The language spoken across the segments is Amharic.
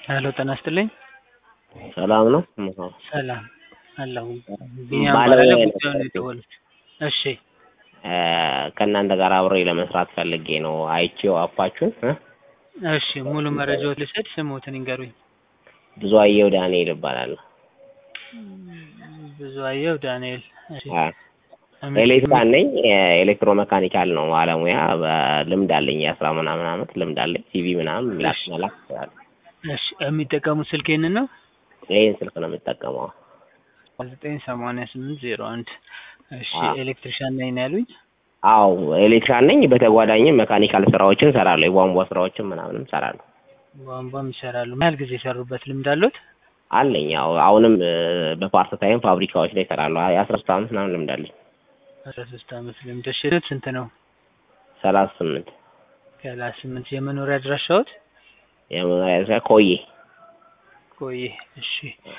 ሄሎ ጤና ይስጥልኝ። ሰላም ነው? ሰላም አለሁ። ቢኒያም ባለሙያ እባላለሁ። ነው ጉዳዩን የደወሉት እሺ እ ከእናንተ ጋር አብሬ ለመስራት ፈልጌ ነው አይቼው አፓችሁን እ እሺ ሙሉ መረጃዎት ልሰድ፣ ስሞትን ይንገሩኝ። ብዙ አየው ዳንኤል እባላለሁ። ብዙ አየው ዳንኤል። እሺ አ ኤሌክትሪካል ነኝ። ኤሌክትሮ መካኒካል ነው ባለሙያ። በልምድ አለኝ የአስራ ምናምን አመት ልምድ አለኝ። ሲቪ ምናምን ላክ መላክ እችላለሁ። እሺ የሚጠቀሙት ስልክ ይህንን ነው? ይህን ስልክ ነው የምጠቀመው። ዘጠኝ ሰማንያ ስምንት ዜሮ አንድ እሺ አዎ። ኤሌክትሪሻን ነኝ ነው ያሉኝ? አዎ ኤሌክትሪካል ነኝ። በተጓዳኝም መካኒካል ስራዎችን እሰራለሁ። የቧንቧ ስራዎችን ምናምንም እሰራለሁ። ቧንቧም ይሰራሉ። ምን ያህል ጊዜ የሰሩበት ልምድ አሉት? አለኝ። ያው አሁንም እ በፓርት ታይም ፋብሪካዎች ላይ እሰራለሁ። የአስራ ሶስት አመት ምናምን ልምድ አለኝ። አስራ ሶስት አመት ልምድ። እሺ ስንት ነው? ሰላሳ ስምንት ሰላሳ ስምንት የመኖሪያ አድራሻዎት? የመኖሪያ ስራ ኮዬ ቆይ እሺ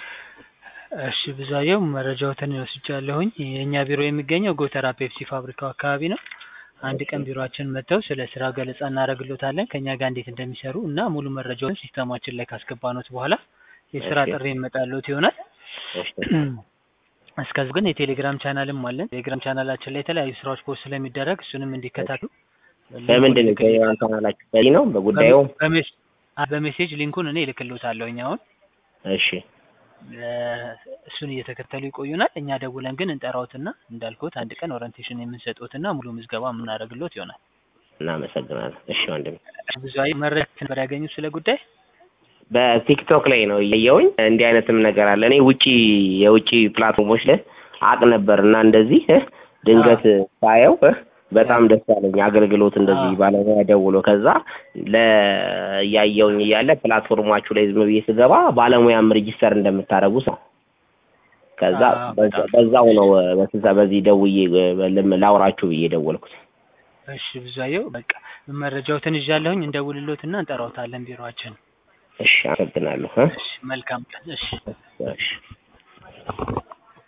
እሺ ብዙአየው መረጃዎትን ወስጃለሁኝ። የእኛ ቢሮ የሚገኘው ጎተራ ፔፕሲ ፋብሪካው አካባቢ ነው። አንድ ቀን ቢሮአችን መጥተው ስለ ስራ ገለጻ እናደርግሎታለን ከእኛ ጋር እንዴት እንደሚሰሩ እና ሙሉ መረጃውን ሲስተማችን ላይ ካስገባኖት በኋላ የስራ እሺ። ጥሪ ይመጣልዎት ይሆናል። እሺ እስከዚህ ግን የቴሌግራም ቻናልም አለን። ቴሌግራም ቻናላችን ላይ የተለያዩ ስራዎች ፖስት ስለሚደረግ እሱንም እንዲከታተሉ በምንድን ነው ቴሌግራም ቻናላችሁ? በዚህ ነው በጉዳዩ? በሜስ- አ- በሜሴጅ ሊንኩን እኔ እልክልዎታለሁኝ አሁን እሺ እ እሱን እየተከተሉ ይቆዩናል። እኛ ደውለን ግን እንጠራዎትና እንዳልኩት አንድ ቀን ኦሪንቴሽን የምንሰጥዎትና ሙሉ ምዝገባ የምናደርግልዎት ይሆናል። እናመሰግናለን። እሺ ወንድም ብዙ አይ መረጃ ነበር ያገኙት ስለ ጉዳይ በቲክቶክ ላይ ነው እያየሁኝ እንዲህ አይነትም ነገር አለ። እኔ ውጪ የውጪ ፕላትፎርሞች ላይ አቅ ነበር እና እንደዚህ እ ድንገት ሳየው እ በጣም ደስ ያለኝ አገልግሎት እንደዚህ አዎ። ባለሙያ ደውሎ ከዛ ለእያየውኝ እያለ ፕላትፎርማችሁ ላይ ዝም ብዬ ስገባ ባለሙያም ሬጂስተር እንደምታደርጉ ሰው ከዛ አዎ፣ በዛ- በጣም በዛው ነው በስዛ በዚህ ደውዬ እ ልም- ላውራችሁ ብዬ ደወልኩት። እሺ ብዙአየው በቃ መረጃዎትን ይዣለሁኝ እንደውልልዎትና እንጠራዎታለን ቢሮአችን። እሺ አመሰግናለሁ እ እሺ መልካም ቀን። እሺ እሺ